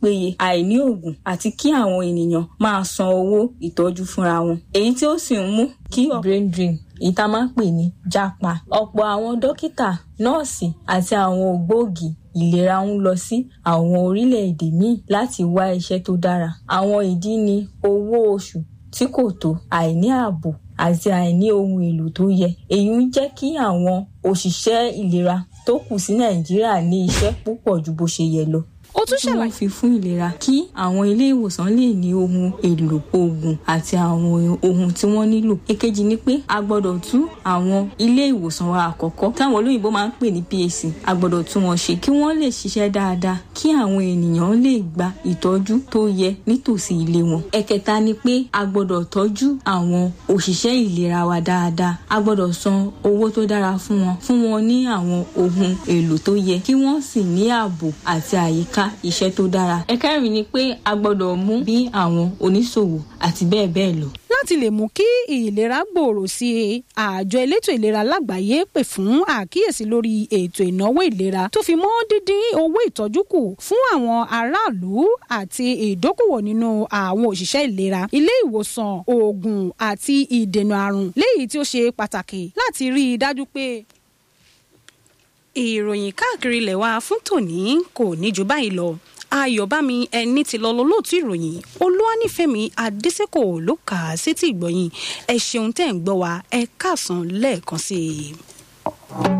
péye àìní oògùn àti kí àwọn ènìyàn máa san owó ìtọ́jú fúnra wọn èyí tí ó sì ń mú kí brain drain èyí tá a máa ń pè ní jápa ọ̀pọ̀ àwọn dókítà nọ́ọ̀sì àti àwọn ògbóògì ìlera ń lọ sí àwọn orílẹ̀-èdè míì láti wá iṣẹ́ tó dára àwọn ìdí ni owó oṣù tí kò tó àìní ààbò àti àìní ohun èlò tó yẹ èyí ń jẹ́ kí àwọn òṣìṣẹ́ ìlera tó kù sí nàìjíríà ní iṣẹ́ púpọ̀ ju bó ṣe yẹ lọ ó tún ṣàlàyé. wọ́n fi fún ìlera kí àwọn ilé ìwòsàn lè ní ohun èlò oògùn àti àwọn ohun tí wọ́n nílò. èkejì ni pé a gbọ́dọ̀ tú àwọn ilé ìwòsàn wa àkọ́kọ́ táwọn olóyìnbó máa ń pè ní PAC a gbọ́dọ̀ tú wọn ṣe kí wọ́n lè ṣiṣẹ́ dáadáa kí àwọn ènìyàn lè gba ìtọ́jú tó yẹ nítòsí ilé wọn. ẹ̀kẹta ni pé a gbọ́dọ̀ tọ́jú àwọn òṣìṣẹ́ ìlera wa dáadáa a gbọ́dọ̀ san owó tó dára fún wọn fún wọn ní àwọn ohun èlò tó yẹ kí wọ́n sì ní ààbò àti àyíká iṣẹ́ tó dára. ẹ̀kẹrin ni pé a gbọ́dọ̀ mú bí àwọn oníṣòwò àti bẹ́ẹ̀ bẹ́ẹ̀ lọ. láti lè mú kí ìlera gbòòrò sí i àjọ elétò ìlera lágbàáyé pè fún àkíyèsí lórí ètò ìnáwó ìlera tó fi mọ́ dídín owó ìtọ́jú kù fún àwọn aráàlú àti ìdókòwò nínú àwọn òṣìṣẹ́ ìlera ilé ìwòsàn oògùn àti ìdènà àrùn léyìí tí ó ṣe pàtàkì láti rí i dájú pé ìròyìn káàkiri ilẹ̀ wa fún tòní kò ní ju báyìí lọ ayọ̀bámi ẹni tí lọ lọ́lọ́tún ìròyìn olúwanífẹ̀mí adésèkò ló kà á sétí ìgbọ̀yìn ẹ ṣeun tẹ́ ń gbọ́ wa ẹ káàsán lẹ́ẹ̀kan sí i.